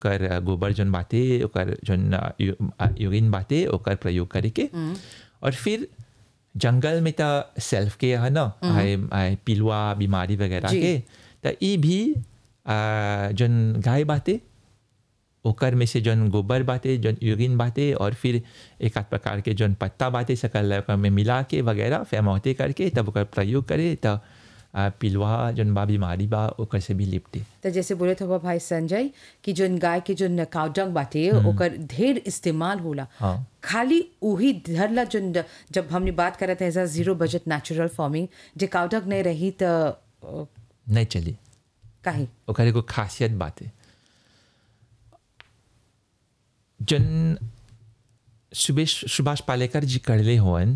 ओकर गोबर जौन बाटे ओकर जौन यूरिन बाटे ओकर प्रयोग करे के और फिर जंगल में त सेल्फ के है ना आए आए पिलुआ बीमारी वगैरह जी। के त ई भी आ, जौन गाय बाटे ओकर में से जौन गोबर बाटे जौन यूरिन बाटे और फिर एक आध प्रकार के जौन पत्ता बाटे सकल ओकर में मिला के वगैरह फेमौते करके तब ओकर प्रयोग करे त आ, पिलुआ जौन बा बीमारी बा ओकर से भी लिपटे तो जैसे बोले थे भाई संजय कि जोन गाय के जोन काउडंग बाटे ओकर ढेर इस्तेमाल होला हाँ। खाली उही धरला जोन जब हमने बात करत है as zero budget natural farming जे काउडंग नहीं रही तो अ, नहीं चली काहे ओकर एगो खासियत बाटे जन सुबेश सुभाष पालेकर जी करले होवन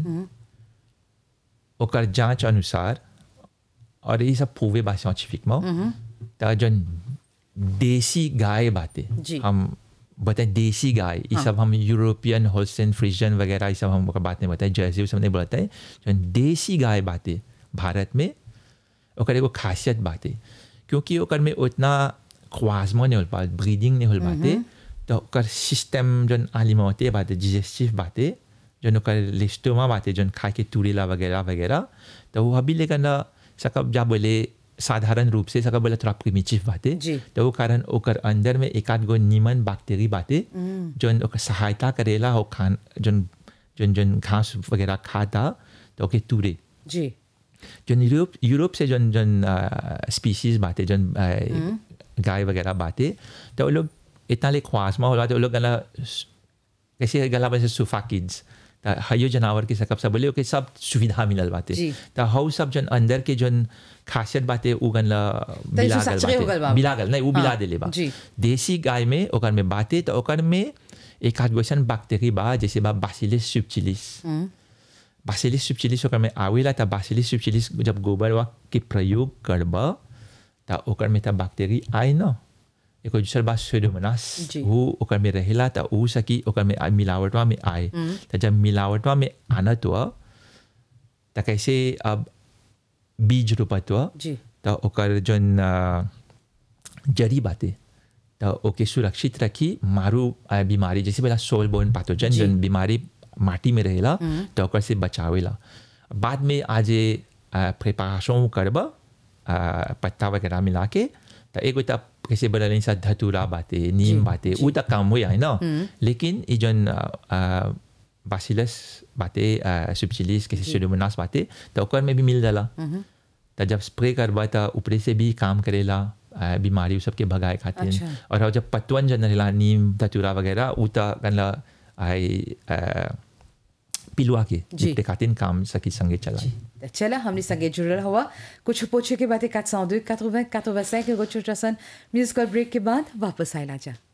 ओकर जांच अनुसार और ये सब पूवे बा साइंटिफिक में त जन देसी गाय बाटे जी। हम बताए देसी गाय ये सब हम यूरोपियन होल्स्टेन फ्रिजन वगैरह ये सब हम ओकर बात नहीं बताए जैसे वो सब नहीं बताए जन देसी गाय बाटे भारत में ओकर एगो खासियत बाटे क्योंकि ओकर में उतना ख्वाजमा नहीं होल पा ब्रीडिंग नहीं होल बाटे तो ओकर सिस्टम जन आलिमते बाटे डिजेस्टिव बाटे जन ओकर लिस्टोमा बाटे जन खाए के तुरेला वगैरह वगैरह तो वो अभी लेकिन ना सकब जा बोले साधारण रूप से सकब बोले थोड़ा प्रिमिटिव बाटे जी। तो वो कारण ओकर अंदर में एक आध गो नीमन बैक्टीरिया बाटे जन ओकर सहायता करेला हो खान जन जन जन घास वगैरह खाता तो ओके तुरे जी जन यूरोप यूरोप से जन जन स्पीसीज बाटे जन अ, गाय वगैरह बाटे तो वो लोग इतना ले ख्वासमा होला तो वो लोग गला कैसे गला वैसे सुफा किड्स त हयो जानवर के सकब सब बोले ओके सब सुविधा मिलल बाटे जी। त हउ सब जन अंदर के जन खासियत बाटे उ गनला बिला गल सचरे हो गल बा। बाटे बिला गल नहीं उ बिला हाँ, देले बा जी। देसी गाय में ओकर में बाटे तो ओकर में एक आध गोसन बैक्टीरिया बा जैसे बा बासिलिस सुबचिलिस बासिलिस सुबचिलिस ओकर में आवेला त बासिलिस सुबचिलिस जब गोबर वा के प्रयोग करब त ओकर में त बैक्टीरिया आए न एगो दूसर बात स्यूडोमोनास जी। वो ओकर में रहेला त उ सकी ओकर में आ- मिलावटवा में आए त जब मिलावटवा में आनत हुआ त कैसे अब बीज रोपत हुआ जी त ओकर जन अ, जड़ी बाटे त ओके सुरक्षित रखी मारू अ, बीमारी जैसे बोला सोल बोन पैथोजन जी। जन बीमारी माटी में रहेला त ओकर से बचावेला बाद में आज प्रिपरेशन करब अ, पत्ता वगैरह मिला के त एगो त कैसे बोला नहीं सा धतूरा बाटे नीम बाटे उ त काम हुई है ना लेकिन ई जन बासिलस बाटे सुबचिलिस कैसे सुडोमोनास बाटे त ओकर में भी मिल जाला त जब स्प्रे करबा त ऊपरे से भी काम करेला आ, बीमारी उ सबके भगाए खातिर अच्छा। और अब जब पतवन जन रहेला नीम धतूरा वगैरह उ त कनला आई आ, पिलुआ के जी। निपटे खातिर काम सकी संगे चला तो चला हमने संगे जुड़ल हुआ कुछ पूछे के बातें 402 80 85 एगो छोटा सन म्यूजिकल ब्रेक के बाद वापस आयला जा